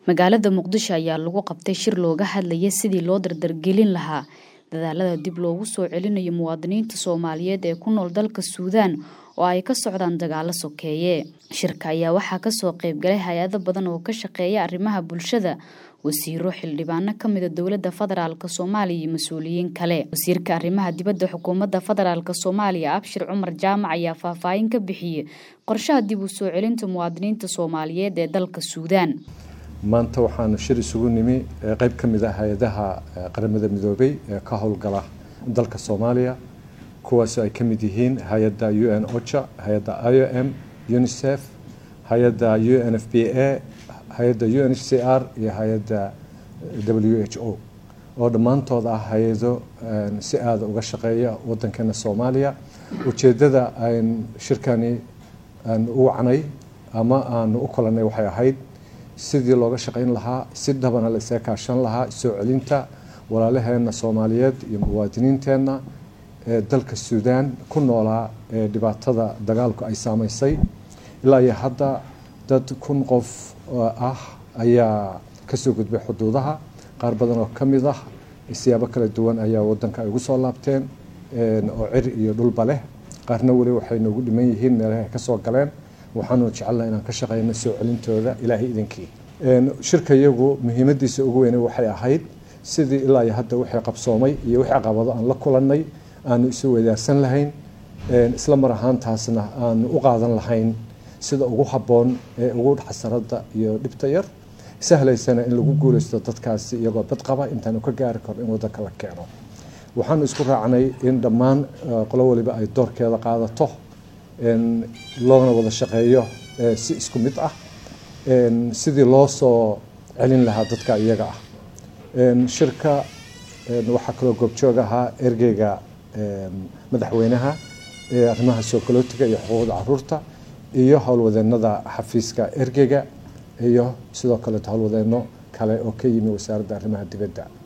magaalada muqdisho ayaa lagu qabtay shir looga hadlaya sidii loo dardargelin lahaa dadaalada dib loogu soo celinayo muwaadiniinta soomaaliyeed ee ku nool dalka suudaan oo ay ka socdaan dagaalo sokeeye shirka ayaa waxaa kasoo qeybgalay hay-ado badan oo ka shaqeeya arrimaha bulshada wasiiro xildhibaano kamida dowlada federaalk soomaaliya iyo mas-uuliyiin kale wasiirka arrimaha dibadda xukuumadda federaalk soomaaliya abshir cumar jaamac ayaa faahfaahin ka bixiyey qorshaha dib u soo celinta muwaadiniinta soomaaliyeed ee dalka suudaan maanta waxaanu shir isugu nimi qeyb ka mid ah hay-adaha qaramada midoobay ee ka howlgala dalka soomaaliya kuwaasoo ay ka mid yihiin hay-adda u n ocha hay-adda i o m unicef hay-adda u n f b a hay-adda u n h c r iyo hay-adda w h o oo dhammaantood ah hay-ado si aada uga shaqeeya wadankeena soomaaliya ujeeddada an shirkani aan u wacnay ama aanu u kulanay waxay ahayd sidii looga shaqayn lahaa si dhabana la isaga kaashan lahaa soo celinta walaalaheena soomaaliyeed iyo muwaadiniinteenna ee dalka suudaan ku noolaa ee dhibaatada dagaalku ay saameysay ilaa iyo hadda dad kun qof ah ayaa kasoo gudbay xuduudaha qaar badan oo ka mid ah siyaabo kala duwan ayaa wadanka ay ugu soo laabteen oo cir iyo dhulba leh qaarna weli waxay noogu dhiman yihiin meelaha ay kasoo galeen waxaanu jecelnaha inaan ka shaqeyno soo celintooda ilaahay idinkii shirka iyagu muhiimadiisa ugu weyne waxay ahayd sidii ilaa iyo hadda wixii qabsoomay iyo wixii caqabado aan la kulannay aanu isu wadaarsan lahayn isla mar ahaantaasna aanu u qaadan lahayn sida ugu habboon ee ugu xasarada iyo dhibta yar sahlaysana in lagu guuleysto dadkaasi iyagoo bad qaba intaanu ka gaari karo in wadanka la keeno waxaanu isku raacnay in dhammaan qolo waliba ay doorkeeda qaadato loona wada shaqeeyo si isku mid ah sidii loo soo celin lahaa dadka iyaga ah shirka waxaa kaloo goobjoog ahaa ergeyga madaxweynaha ee arrimaha sookolotiga iyo xuquuqda caruurta iyo howlwadeenada xafiiska ergeyga iyo sidoo kaleeto howlwadeeno kale oo ka yimi wasaaradda arrimaha dibadda